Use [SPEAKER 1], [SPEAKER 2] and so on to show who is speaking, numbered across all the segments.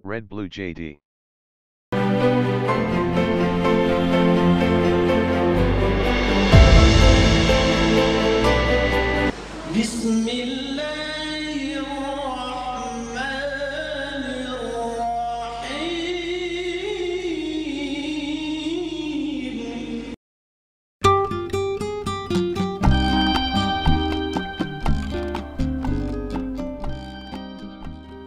[SPEAKER 1] Red Blue JD.
[SPEAKER 2] بسم الله الرحمن الرحيم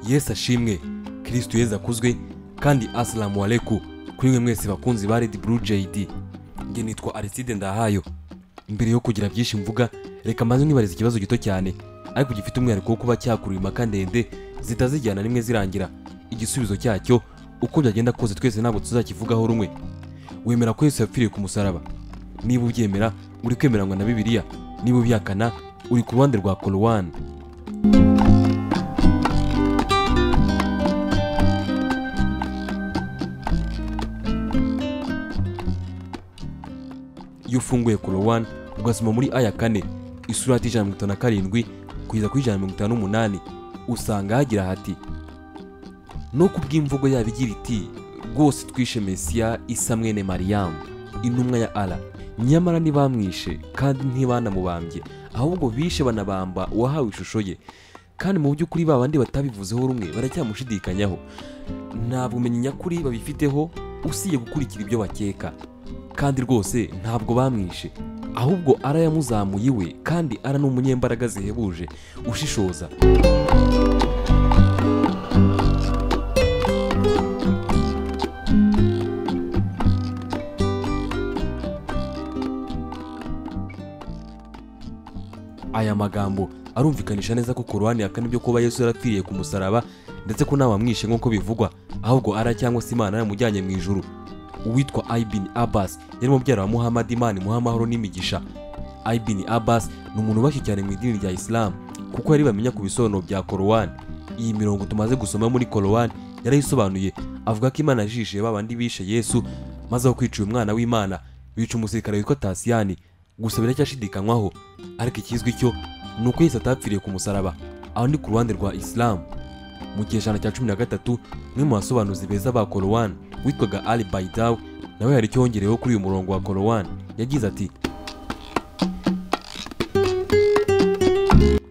[SPEAKER 3] yesu ashimwe kristo yesu akuzwe kandi asalamu aleku kuri mwe mwese bakunzi ba redi buru jayidi nge nitwa ariside ndahayo mbere yo kugira byinshi mvuga reka mbanze nibariza ikibazo gito cyane ariko gifite umwihariko wo kuba cyakurura impaka ndende zitazijyana n'imwe zirangira igisubizo cyacyo uko byagenda kose twese ntabwo tuzakivugaho rumwe wemera ko yesu yapfiriye ku musaraba niba ubyemera uri kwemeranywa na bibiliya niba ubyakana uri ku ruhande rwa korowani iyo ufunguye korowani ugasoma muri aya kane isurati ijana na mirongo itanu na karindwi kugeza kuri ijana na mirongo itanu n'umunani usanga hagira hati no ku bw'imvugo yabo igira iti rwose twishe mesiya isa mwene mariyamu intumwa ya ara nyamara ntibamwishe kandi ntibanamubambye ahubwo bishe banabamba uwahawe ishusho ye kandi mu by'ukuri ba bandi batabivuzeho rumwe baracyamushidikanyaho nta bumenyi nyakuri babifiteho usibye gukurikira ibyo bakeka kandi rwose ntabwo bamwishe ahubwo ara yamuzamuye iwe kandi ara ni umunyembaraga zihebuje ushishoza aya magambo arumvikanisha neza ko korowani yakana ibyo kuba yesu yarapfiriye ku musaraba ndetse ko ntawamwishe nk'uko bivugwa ahubwo ara cyangwa se imana yamujyanye mu ijuru uwitwa aibin abbas yari mubyara wa muhammad imana imuha amahoro n'imigisha aibin abbas ni umuntu ubashye cyane mu idini rya islam kuko yari bamenya ku bisobanuro bya korowani iyi mirongo tumaze gusoma muri korowani yarayisobanuye avuga ko imana yajishije ba bandi bishe yesu maze aho kwica uyu mwana w'imana bica umusirikare witwa tasiyani gusa biracyashidikanywaho ariko ikizwi cyo ni uko yesu atapfiriye ku musaraba aho ni ku ruhande rwa isilamu mu cyejana cya cumi na gatatu umwe mu basobanuzi beza ba korowani witwaga ali baidaw nawe hari icyo yongereyeho kuri uyu murongo wa korowani yagize ati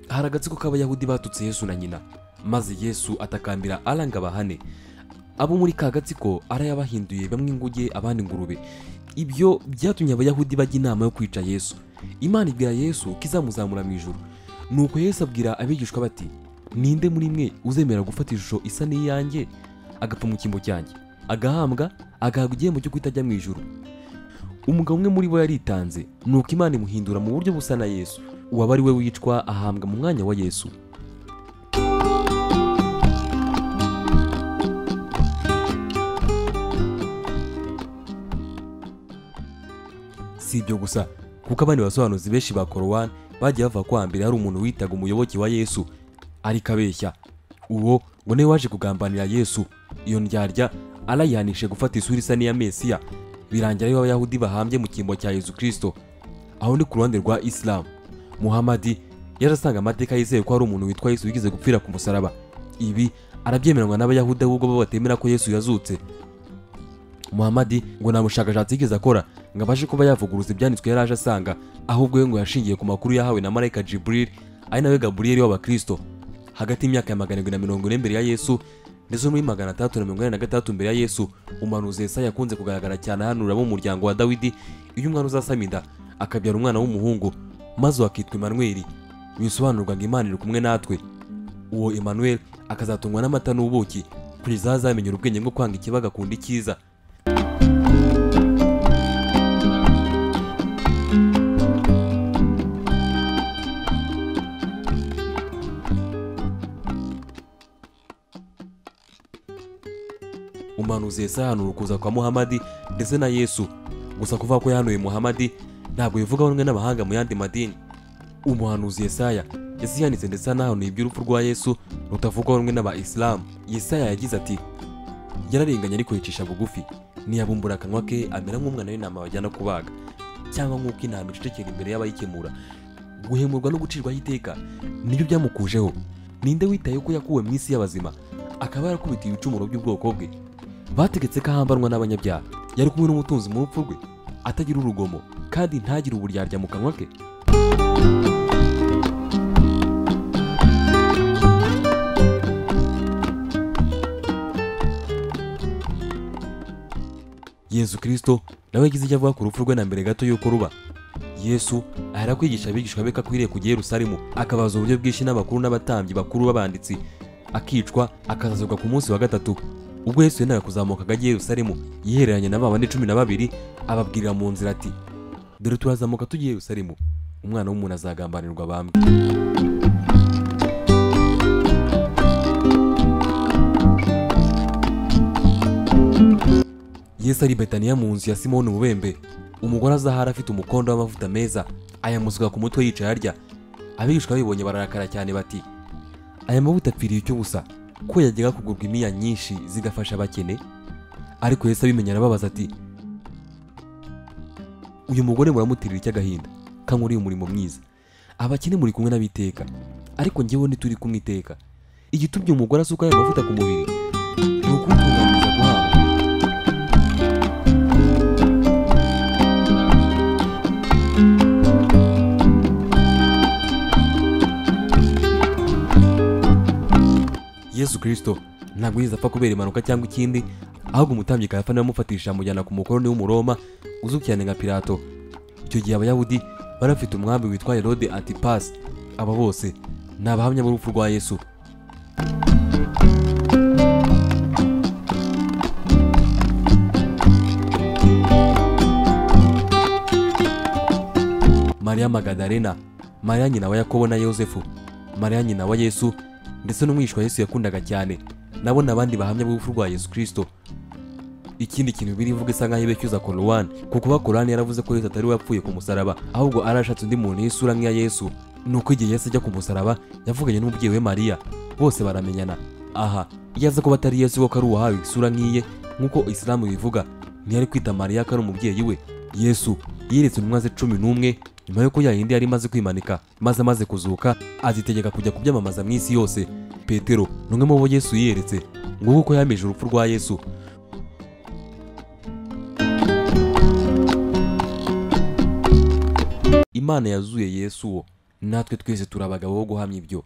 [SPEAKER 3] hari agatsiko k'abayahudi batutse yesu na nyina maze yesu atakambira aranga bahane abo muri ka gatsiko arayabahinduye bamwe inguge abandi ingurube ibyo byatumye abayahudi bajya inama yo kwica yesu imana ibwira yesu ko izamuzamura mu ijoro nuko yesu abwira abigishwa bati ninde muri mwe uzemera gufata ishusho isa n'iyanjye agapfa mu cyimbo cyanjye agahambwa agahabwa igihembo cyo kutajya mu ijoro umugabo umwe muri bo yaritanze nuko imana imuhindura mu buryo busa na yesu uwaba ari we wicwa ahambwa mu mwanya wa yesu si ibyo gusa kuko abandi basobanuzi benshi ba korowani bagiye bava ko hambere hari umuntu witaga umuyoboke wa yesu ariko abeshya uwo ngo niwe waje kugambanira yesu iyo ndyarya arayihanishe gufata isura isa n'iya mesiya birangira ariwe abayahudi bahambye mu cyimbo cya yesu kirisito aho ni ku ruhande rwa isilamu muhamadi yarasanga amateka yizeye ko hari umuntu witwa yesu wigeze gupfira ku musaraba ibi arabyemeranywa n'abayahudi ahubwo bo batemera ko yesu yazutse muhamadi ngo nta bushakashatsi yigeze akora ngo abashe kuba yavuguruza ibyanditswe yari aje asanga ahubwo we ngo yashingiye ku makuru yahawe na marayika jiburil ari nawe gaburiyeli w'abakirisito hagati y'imyaka ya magana arindwi na mirongo ine mbere ya yesu ndetse no muri magana atandatu na mirongo inani na gatandatu mbere ya yesu umuhanuzi yesaya yakunze kugaragara cyane ahanura abo mu muryango wa dawidi iyo umwana uzasama inda akabyara umwana w'umuhungu maze uwo akitwa imanweri bisobanurwa ngo imana iri kumwe natwe uwo imanweri akazatungwa n'amata n'ubuki kugeza aho azamenya ubwenge bwo kwanga ikibi agakunda icyiza umuhanuzi yese yahanura ukuza kwa muhamadi ndetse na yesu gusa kuvuga ko yahanuye muhamadi ntabwo bivugaho rumwe n'abahanga mu yandi madini umuhanuzi yesaya yasiyanditse ndetse anahanuye iby'urupfu rwa yesu rutavugwaho rumwe n'aba isilamu yesaya yagize ati yararenganye ariko yicisha bugufi ntiyabumbura akanwa ke amera nk'umwana w'intama bajyana kubaga cyangwa nk'uko intama icecekera imbere y'abayikemura guhemurwa no gucirwaho iteka nibyo byamukujeho ninde witaye ko yakuwe mu isi y'abazima akaba yarakubitiye ibicumuro by'ubwoko bwe bategetse ko ahambanwa n'abanyabyaha yari kumwe n'umutunzi mu rupfu rwe atagira urugomo kandi ntagire uburyarya mu kanwa ke yesu kirisito nawe yagize icyo avuga ku rupfu rwe na mbere gato y'uko ruba yesu ahera kwigisha abigishwa be ko akwiriye kujya i yerusalemu akabaza uburyo bwinshi n'abakuru n'abatambyi bakuru b'abanditsi akicwa akazazurwa ku munsi wa gatatu ubwo yesu yendaga kuzamuka ajya i yerusalemu yihereranye na ba bandi cumi na babiri ababwirira mu nzira ati dore turazamuka tugiye i yerusalemu umwana w'umuntu azagambanirwa bambwe yesu ari i betaniya mu nzu ya simoni umubembe umugore azahara afite umukondo w'amavuta meza ayamusuka ku mutwe yicaye arya abigishwa babibonye bararakara cyane bati aya mavuta apfiriye icyo ubusa ko yajyaga kugurwa imiya nyinshi zigafasha abakene ariko yesu abimenya arababaza ati uyu mugore muramutirira icy'agahinda kankuriye umurimo mwiza abakene muri kumwe n'abiteka ariko njyewe ntituri kumwe iteka igitumye umugore asuka aya mavuta ku mubiri ni ukumutunganyiriza guhabwa yesu kirisito ntabwo yigeze apfa kubera impanuka cyangwa ikindi ahubwo umutambyi kayafa niwe wamufatisha amujyana ku mukoroni w'umuroma uzwi cyane nka pilato icyo gihe abayahudi bari bafite umwami witwa herode antipasi aba bose ni abahamya b'urupfu rwa yesu mariya magadalena mariya nyina wa yakobo na yosefu mariya nyina wa yesu ndetse n'umwishwa yesu yakundaga cyane nabo ni abandi bahamya b'urupfu rwa yesu kirisito ikindi kintu biri mvuga isa nkaho ibecyuza korowani kuko ba korowani yaravuze ko yesu atari we wapfuye ku musaraba ahubwo arashatse undi muntu y'isura nk'iya yesu ni uko igihe yesu ajya ku musaraba yavuganye n'umubyeyi we mariya bose baramenyana aha iyo aza kuba atari yesu kuko ari uwahawe isura nk'iye nk'uko isilamu bivuga ntiyari kwita mariya ko ari umubyeyi we yesu yeretse intumwa ze cumi n'umwe nyuma y'uko ya yindi yari imaze kwimanika maze amaze kuzuka azitegeka kujya kubyamamaza mu isi yose petero ni umwe mu bo yesu yiyeretse nguko uko yahamije urupfu rwa yesu imana yazuye yesu wo natwe twese turi abagabo bo guhamya ibyo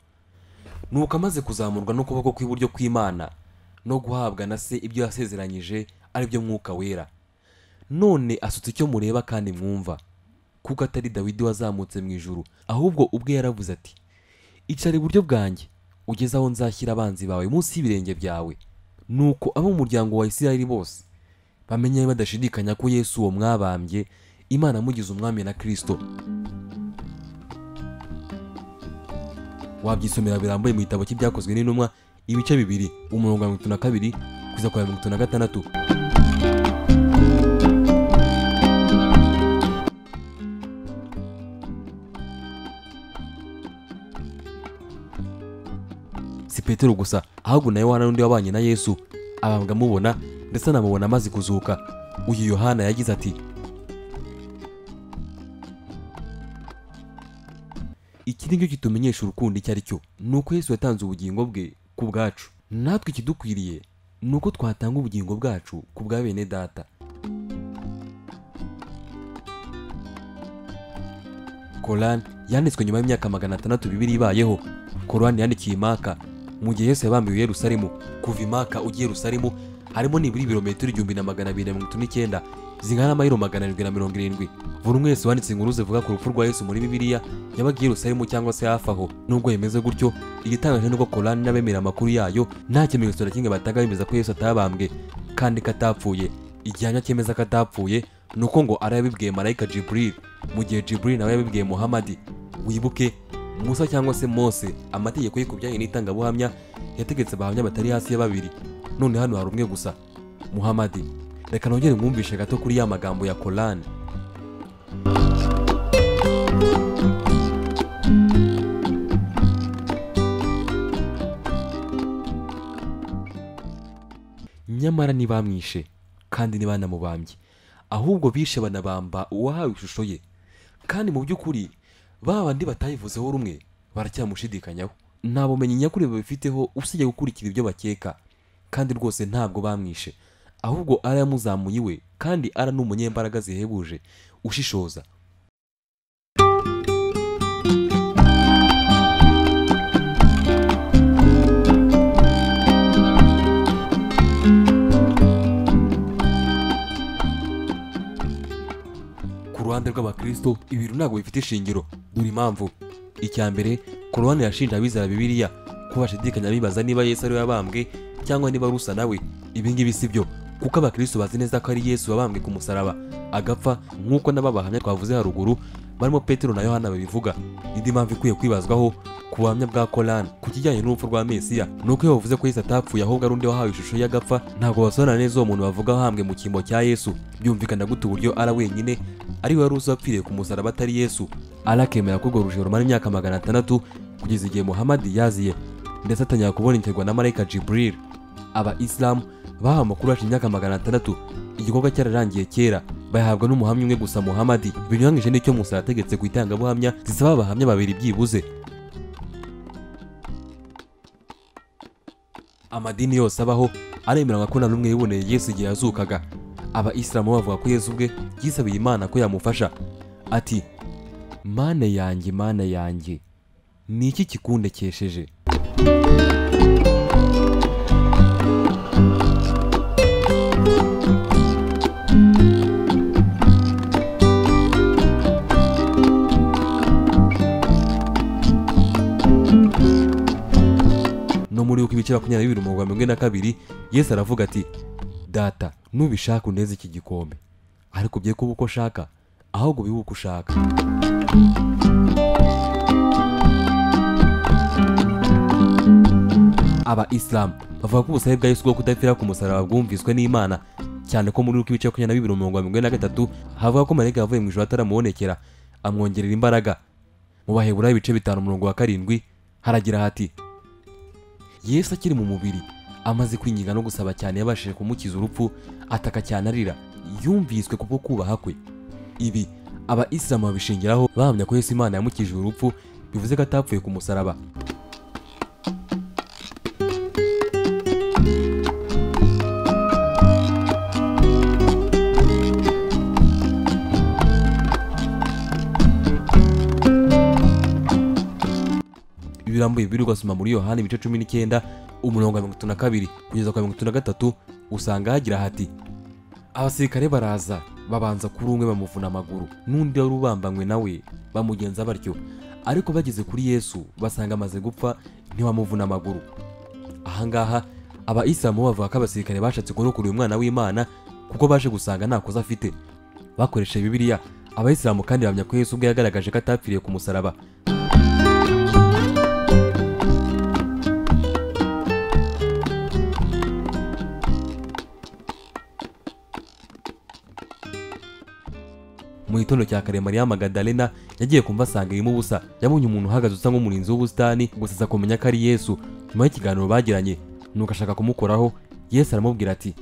[SPEAKER 3] nuko amaze kuzamurwa n'ukuboko kw'iburyo kw'imana no guhabwa na se ibyo yasezeranyije ari byo mwuka wera none asutse icyo mureba kandi mwumva kuko atari dawidi wazamutse mu ijuru ahubwo ubwe yaravuze ati icara iburyo bwanjye ugeze aho nzashyira abanzi bawe munsi y'ibirenge byawe nuko abo mu muryango wa isirayeli bose bamenye badashidikanya ko yesu uwo mwabambye imana amugize umwami na kirisito wabyisomera birambuye mu gitabo cy'ibyakozwe n'intumwa ibice bibiri umurongo wa mirongo itatu na kabiri kugeza ku wa mirongo itatu na gatandatu si petero gusa ahubwo na yohana n'undi wabanye na yesu abambwa amubona ndetse anamubona amaze kuzuka uyu yohana yagize ati iki ni cyo kitumenyesha urukundo icyo ari cyo ni uko yesu yatanze ubugingo bwe ku bwacu natwe ikidukwiriye ni uko twatanga ubugingo bwacu ku bwa bene data korani yanditswe nyuma y'imyaka magana atandatu bibiri ibayeho korani yandikiye imaka mu gihe yesu yabambiwe yerusalemu kuva imaka ujya yerusalemu harimo nibura ibirometero igihumbi na magana abiri na mirongo itatu n'icyenda zingana n'amayiro magana arindwi na mirongo irindwi buri umwe wese wanditse inkuru zivuga ku rupfu rwa yesu muri bibiliya yabaga i yerusalemu cyangwa se hafi aho nubwo bimeze gutyo igitangaje ni uko korani n'abemera amakuru yayo nta kimenyetso na kimwe batanga bemeza ko yesu atabambwe kandi ko atapfuye igihamya cyemeza ko atapfuye ni uko ngo ari yabibwiye marayika jiburil mu gihe jiburil nawe yabibwiye muhamadi wibuke musa cyangwa se mose amategeko ye ku bijyanye n'itangabuhamya yategetse abahamya batari hasi ya babiri none hano hari umwe gusa muhamadi reka nongere mwumvishe gato kuri ya magambo ya korani nyamara ntibamwishe kandi ntibanamubambye ahubwo bishe banabamba uwahawe ishusho ye kandi mu by'ukuri ba bandi batayivuzeho rumwe baracyamushidikanyaho nta bumenyi nyakuri babifiteho usibye gukurikira ibyo bakeka kandi rwose ntabwo bamwishe ahubwo ara yamuzamuye iwe kandi ara ni umunyembaraga zihebuje ushishoza ku ruhande rw'abakristo ibintu ntabwo bifite ishingiro dore impamvu icya mbere korowani yashinja abizera bibiliya ko bashidikanya bibaza niba yesu ari we wabambwe cyangwa niba ari usa nawe ibi ngibi si byo kuko abakristo bazi neza ko ari yesu wabambwe ku musaraba agapfa nk'uko n'ababahamya twavuze haruguru barimo petero na yohana babivuga indi mpamvu ikwiye kwibazwaho ku buhamya bwa korani ku kijyanye n'urupfu rwa mesiya ni uko iyo bavuze ko yesu atapfuye ahubwo ari undi wahawe ishusho y'agapfa ntabwo basobanura neza uwo muntu bavuga wahambwe mu cyimbo cya yesu byumvikana gute uburyo ara wenyine ari we wari uzi wapfiriye ku musaraba atari yesu ara akemera ko urwo rujijo rumara imyaka magana atandatu kugeza igihe muhamadi yaziye ndetse atangira kubonekerwa na marayika jiburil aba isilamu bahawe amakuru hashize imyaka magana atandatu igikorwa cyararangiye kera bayahabwa n'umuhamya umwe gusa muhamadi binyuranyije n'icyo musa yategetse ku itangabuhamya zisaba abahamya babiri byibuze amadini yose abaho aremeranywa ko nta n'umwe yiboneye yesu igihe yazukaga aba isilamu bavuga ko yesu ubwe yisabiye imana ko yamufasha ati mana yanjye mana yanjye ni iki kikundekesheje no muri uko ibice makumyabiri bibiri umurongo wa mirongo ine na kabiri yesu aravuga ati data nubishaka uneze iki gikombe ariko bye kuba uko ushaka ahubwo bibe uko ushaka aba isilamu bavuga ko ubusabe bwa yesu bwo kudapfira ku musaraba bwumviswe n'imana cyane ko muri uko ibice makumyabiri na bibiri umurongo wa mirongo ine na gatatu havuga ko marayika yavuye mu ijoro ataramubonekera amwongerera imbaraga mu baheburayo ibice bitanu umurongo wa karindwi haragira hati yesu akiri mu mubiri amaze kwinginga no gusaba cyane yabashije kumukiza urupfu ataka cyane arira yumviswe kubwo kubaha kwe ibi aba isilamu babishingiraho bahamya ko yesu imana yamukijije urupfu bivuze ko atapfuye ku musaraba birambuye biri ugasoma muri yohani ibice cumi n'icyenda umurongo wa mirongo itatu na kabiri kugeza ku wa mirongo itatu na gatatu usanga hagira hati abasirikare baraza babanza kuri umwe bamuvuna amaguru n'undi wari ubambanywe nawe bamugenza batyo ariko bageze kuri yesu basanga amaze gupfa ntibamuvuna amaguru ahangaha abayisilamu bavuga ko abasirikare bashatse kurokora uyu mwana w'imana kuko baje gusanga nta kosa afite bakoresheje bibiliya abayisilamu kandi bahamya ko yesu ubwe yagaragaje ko atapfiriye ku musaraba mu gitondo cya kare mariya magadalena yagiye kumva asanga irimo ubusa yabonye umuntu uhagaze usa nk'umurinzi w'ubusitani gusa aza kumenya ko ari yesu nyuma y'ikiganiro bagiranye nuko ashaka kumukoraho yesu aramubwira ati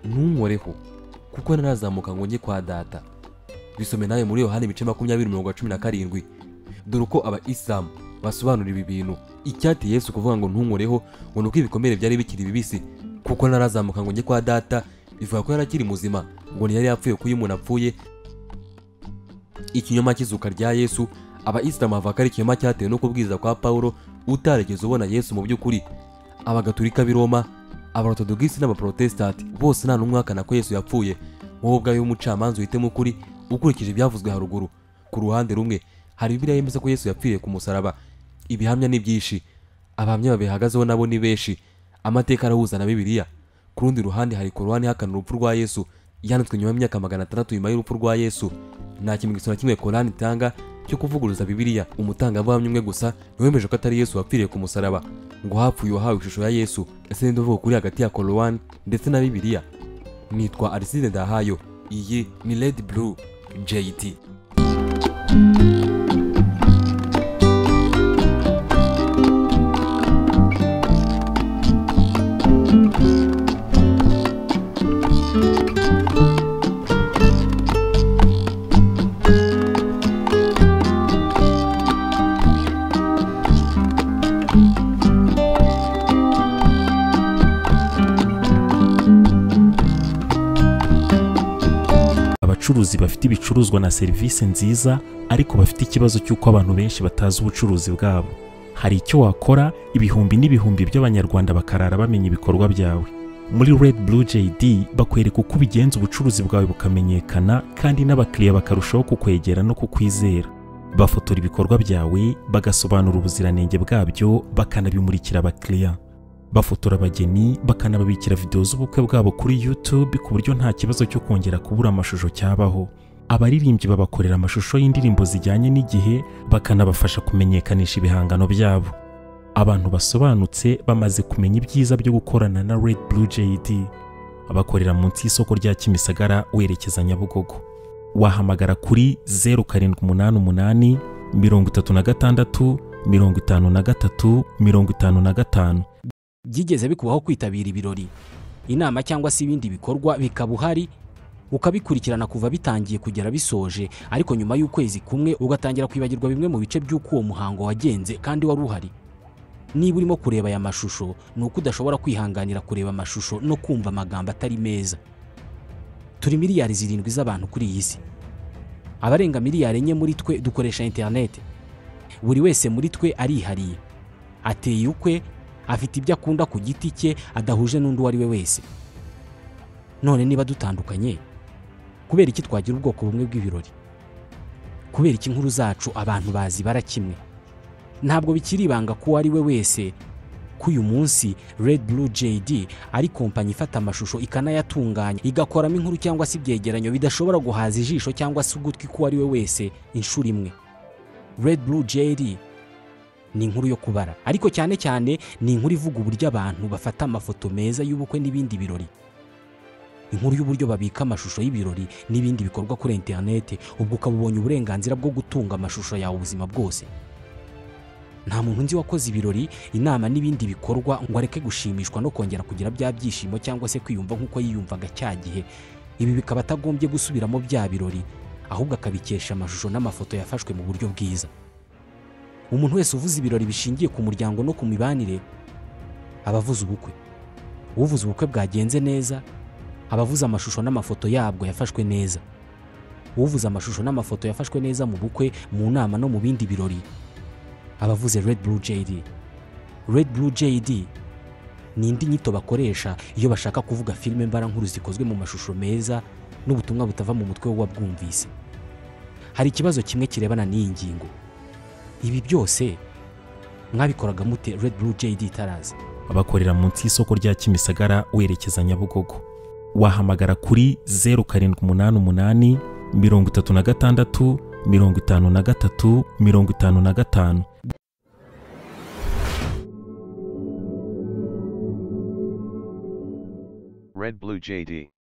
[SPEAKER 3] ntunkoreho kuko ntarazamuka ngo njye kwa data bisome nawe muri yohani ibice makumyabiri mirongo cumi na karindwi dore uko aba isilamu basobanura ibi bintu icyateye yesu kuvuga ngo ntunkoreho ngo ni uko ibikomere byari bikiri bibisi kuko ntarazamuka ngo njye kwa data bivuga ko yari akiri muzima ngo ntiyari yapfuye kuko iyo umuntu apfuye ikinyoma cy'izuka rya yesu abayisilamu bavuga ko ari ikinyoma cyatewe no kubwiriza kwa pawulo utarigeze ubona yesu mu by'ukuri abagatulika b'i roma abarotodogisi n'abaporotesitanti bose nta n'umwe uhakana ko yesu yapfuye wowe ubwawe w'umucamanza uhitemo ukuri ukurikije ibyavuzwe haruguru ku ruhande rumwe hari bibiliya yemeza ko yesu yapfiriye ku musaraba ibihamya ni byinshi abahamya babihagazeho nabo ni benshi amateka arahuza na bibiliya ku rundi ruhande hari korowani ihakana urupfu rwa yesu yanditswe nyuma y'imyaka magana atandatu nyuma y'urupfu rwa yesu nta kimenyetso na kimwe korani itanga cyo kuvuguruza bibiliya umutangabuhamya umwe gusa niwemeje ko atari yesu wapfiriye ku musaraba ngo hapfuye uwahawe ishusho ya yesu ese ninde uvuga kuri hagati ya korowani ndetse na bibiliya nitwa ariside ndahayo iyi ni redi buru jt
[SPEAKER 1] abacuruzi bafite ibicuruzwa na serivisi nziza ariko bafite ikibazo cy'uko abantu benshi batazi ubucuruzi bwabo hari icyo wakora ibihumbi n'ibihumbi by'abanyarwanda bakarara bamenya ibikorwa byawe muri Red Blue JD bakwereka uko ubigenza ubucuruzi bwawe bukamenyekana kandi n'abakiriya bakarushaho kukwegera no kukwizera bafotora ibikorwa byawe bagasobanura ubuziranenge bwabyo bakanabimurikira abakiriya bafotora abageni bakanababikira videwo z'ubukwe bwabo kuri YouTube ku buryo nta kibazo cyo kongera kubura amashusho cyabaho abaririmbyi babakorera amashusho y'indirimbo zijyanye n'igihe bakanabafasha kumenyekanisha ibihangano byabo abantu basobanutse bamaze kumenya ibyiza byo gukorana na Red Blue JD abakorera munsi y'isoko rya Kimisagara werekeza Nyabugogo wahamagara kuri 0788 36 53 55
[SPEAKER 4] byigeze bikubaho kwitabira ibirori inama cyangwa se ibindi bikorwa bikaba uhari ukabikurikirana kuva bitangiye kugera bisoje ariko nyuma y'ukwezi kumwe ugatangira kwibagirwa bimwe mu bice by'uko uwo muhango wagenze kandi wari uhari niba urimo kureba aya mashusho ni uko udashobora kwihanganira kureba amashusho no kumva amagambo atari meza turi miliyari zirindwi z'abantu kuri iyi si abarenga miliyari enye muri twe dukoresha interineti buri wese muri twe arihariye ateye ukwe afite ibyo akunda ku giti cye adahuje n'undi uwo ari we wese none niba dutandukanye kubera iki twagira ubwoko bumwe bw'ibirori kubera iki inkuru zacu abantu bazibara kimwe ntabwo bikiri ibanga ko uwo ari we wese ko uyu munsi Red Blue JD ari kompanyi ifata amashusho ikanayatunganya igakoramo inkuru cyangwa se ibyegeranyo bidashobora guhaza ijisho cyangwa se ugutwi k'uwo ari we wese inshuro imwe Red Blue JD ni inkuru yo kubara ariko cyane cyane ni inkuru ivuga uburyo abantu bafata amafoto meza y'ubukwe n'ibindi birori inkuru y'uburyo babika amashusho y'ibirori n'ibindi bikorwa kuri interineti ubwo ukaba ubonye uburenganzira bwo gutunga amashusho yawe ubuzima bwose nta muntu nzi wakoze ibirori inama n'ibindi bikorwa ngo areke gushimishwa no kongera kugira bya byishimo cyangwa se kwiyumva nk'uko yiyumvaga cya gihe ibi bikaba atagombye gusubiramo bya birori ahubwo akabikesha amashusho n'amafoto yafashwe mu buryo bwiza umuntu wese uvuze ibirori bishingiye ku muryango no ku mibanire aba avuze ubukwe uvuze ubukwe bwagenze neza aba avuze amashusho n'amafoto yabwo yafashwe neza uvuze amashusho n'amafoto yafashwe neza mu bukwe mu nama no mu bindi birori aba avuze Red Blue JD Red Blue JD ni indi nyito bakoresha iyo bashaka kuvuga filime mbarankuru zikozwe mu mashusho meza n'ubutumwa butava mu mutwe w'uwabwumvise hari ikibazo kimwe kirebana n'iyi ngingo ibi byose mwabikoraga mute Red Blue JD itaraza
[SPEAKER 1] abakorera munsi y'isoko rya Kimisagara werekeza Nyabugogo wahamagara kuri 0788 36 53 55
[SPEAKER 5] Red Blue JD.